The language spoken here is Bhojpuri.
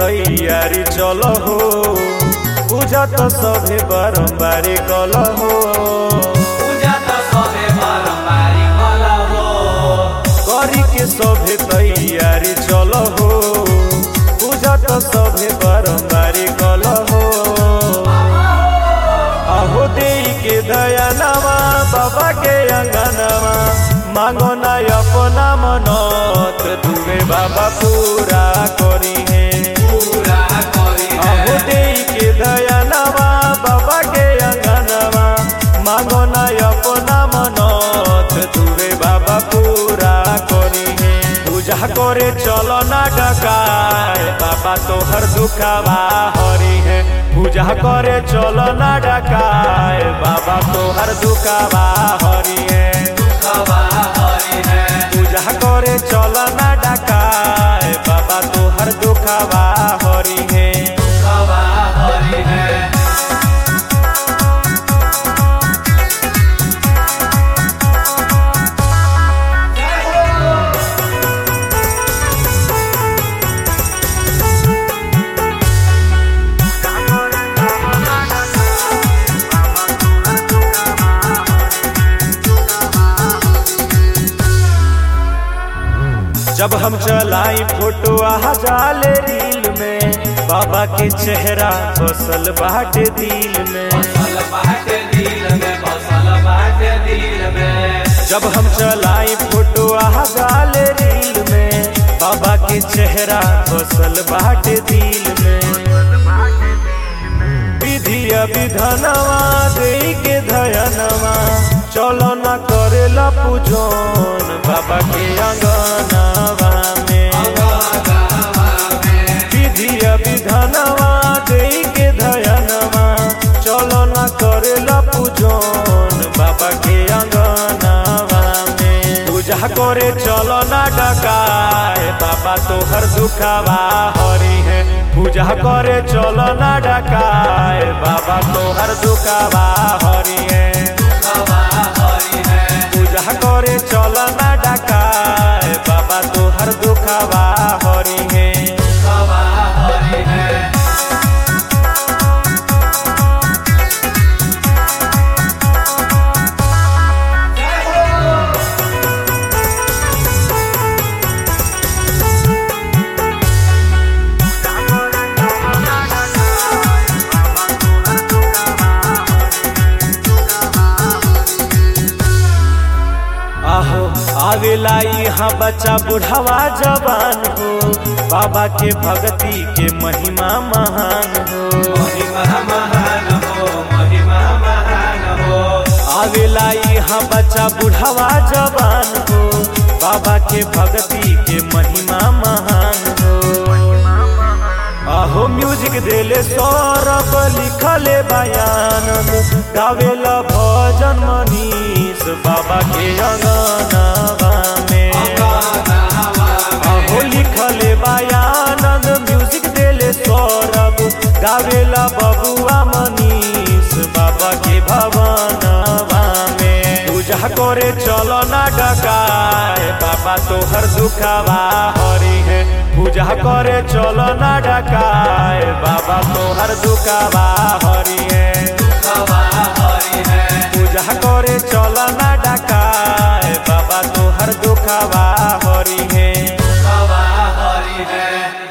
तैयारी चल हो पूजा तो सभे बारम्बार कल हो पूजा तो सबे बारम्बारी कल हो करी के सभे तैयारी चल हो पूजा तो सभे बारम्बार कल हो अहो दे के दयानवा बाबा के अंगनवा मांगो ना अपना मनत तुवे बाबा पूरा करी है पूरा करी अहो दे के दयानवा बाबा के अंगनवा मांगो ना अपना मनत तुवे बाबा पूरा करी है पूजा करे चलो ना डकाए बाबा तोहर दुखावा हरी है पूजा करे चलो ना डकाए बाबा तोहर दुखावा हरी है दुखवा हरि है पूजा करे चलो ना डकाए बाबा तोहर दुखावा हरी है दुखवा हरि है जब हम चलाई फोटो आ जाले रील में बाबा के चेहरा बसल बाटे दिल में बसल बाटे दिल में बसल बाटे दिल में जब हम चलाई फोटो आ जाले रील में बाबा के चेहरा बसल बाटे दिल में विधिया विधानवा दे के धयनवा चलो न करेला पूजन बाबा के अंगनवा में विधिया विधानवा दे के धयनवा चलो न करेला पूजन बाबा के अंगनवा में पूजा करे चलो न डकाए बाबा तोहर दुखावा हरी है पूजा करे चलो न डकाए बाबा तोहर दुखावा हरी है दुखवा हरि है पूजा करे चलो न डकाए बाबा तोहर दुखावा हरी है दुखवा हरि है आहो आवेला यहाँ बच्चा बुढ़ावा जवान हो बाबा के भक्ति के महिमा महान हो महिमा महान हो महिमा महान हो आवेला यहाँ बच्चा बुढ़ावा जवान हो बाबा के भक्ति के महिमा महान हो आहो म्यूजिक देले सौरभ लिखले बयान गावेला भजन मनीष बाबा के अंगनवा में अहो लिखले बयानंद म्यूजिक देले सौरभ गावेला बबुआ मनीष बाबा के भवनवा में पूजा करे चलो ना डकाए बाबा तोहर दुखावा हरी है पूजा करे चलो ना डकाए बाबा तोहर दुखावा हरी है दुखवा हरि है पूजा करे चलो ना डकाए बाबा तोहर दुखावा हरी है दुखवा हरि है